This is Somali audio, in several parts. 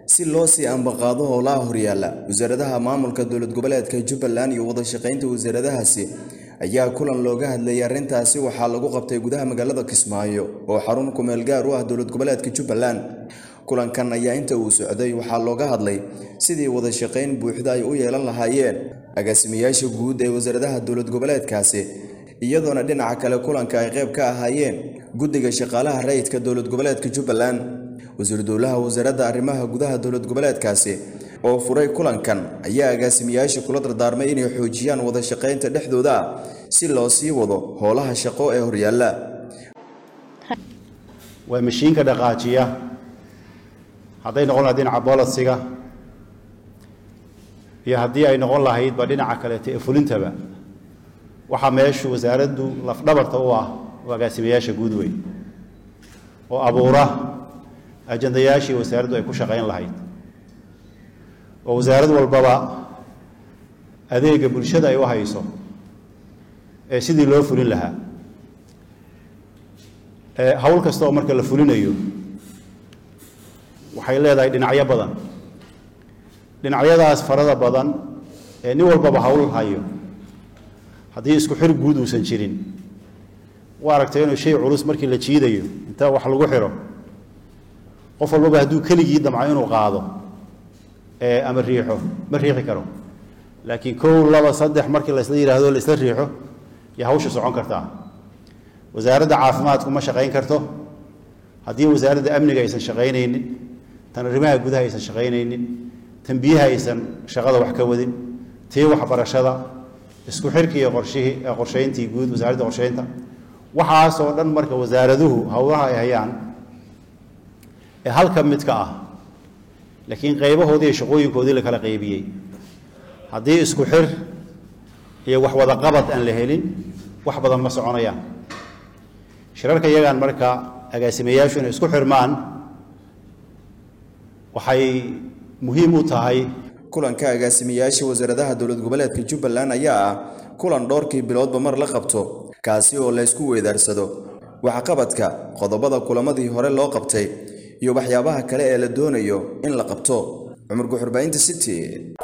si loo sii ambaqaado howlaha horyaala wasaaradaha maamulka dowlad goboleedka jubbaland iyo wadashaqaynta wasaaradahaasi ayaa kulan looga hadlayay arrintaasi waxaa lagu qabtay gudaha magaalada kismaayo oo xarun kumeel gaar u ah dowlad goboleedka jubbaland kulankan ayaa inta uu socday waxaa looga hadlay sidii wadashaqayn buuxda ay u yeelan lahaayeen agaasimayaasha guud ee wasaaradaha dowlad goboleedkaasi iyadoona dhinaca kale kulanka ay qayb ka ahaayeen guddiga shaqaalaha rayidka dowlad goboleedka jubbaland wasiiru dowlaha wasaaradda arrimaha gudaha dowlad goboleedkaasi oo furay kulankan ayaa agaasimayaasha kula dardaarmay inay xoojiyaan wadashaqaynta dhexdooda si loo sii wado howlaha shaqo ee horyaalla waa mashiinka dhaqaajiya hadday noqon lahayd dhinaca bolisiga iyo haddii ay noqon lahaydba dhinaca kaleeto ee fulintaba waxaa meeshu wasaaraddu lafdhabarta u ah oo agaasimayaasha guud wey oo abuura ajandayaashii wasaaraddu ay ku shaqayn lahayd oo wasaarad walbaba adeega bulshada ay u hayso ee sidii loo fulin lahaa hawl kasta oo marka la fulinayo waxay leedahay dhinacyo badan dhinacyadaas farada badan ee nin walbaba hawl hayo haddii isku xir guud uusan jirin u aragtay inuu shay culus markii la jiidayo inta wax lagu xiro qof walbaba hadduu keligii damco inuu qaado ama riixo ma riixi karo laakiin kow laba saddex markii laysla yidhaahdo laisla riixo iyo hawsha socon kartaa wasaaradda caafimaadku ma shaqayn karto haddii wasaaradda amniga aysan shaqaynaynin tan arrimaha gudaha aysan shaqaynaynin tan biyaha aysan shaqada wax ka wadin tii waxbarashada isku xirkii iyo qorshihii qorshayntii guud wasaaradda qorshaynta waxaasoo dhan marka wasaaraduhu howlaha ay hayaan ee halka mid ka ah laakiin qaybahoodii iyo shaqooyinkoodii la kala qaybiyey haddii isku xir iyo wax wada qabad aan la helin wax badan ma soconayaan shirarka iyagaan marka agaasimayaashu inay isku xirmaan waxay muhiim u tahay kulanka agaasimayaasha wasaaradaha dowlad goboleedka jubbaland ayaa ah kulan dhowrkii biloodba mar la qabto kaasi oo laysku weydaarsado waxqabadka qodobada kulamadii hore loo qabtay iyo waxyaabaha kale ee la doonayo in la qabto cumar guxurbaynta city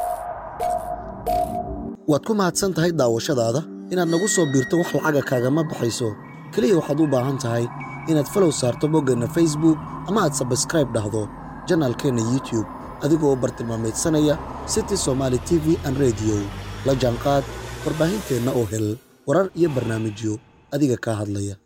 waad ku mahadsan tahay daawashadaada inaad nagu soo biirto wax lacaga kaagama baxayso keliya waxaad u baahan tahay inaad falow saarto boggeenna facebook ama aad sabskraib dhahdo janaalkeenna youtube adigoo bartilmaameedsanaya city somaali t v an rediyo la jaanqaad warbaahinteenna oo hel warar iyo barnaamijyo adiga kaa hadlaya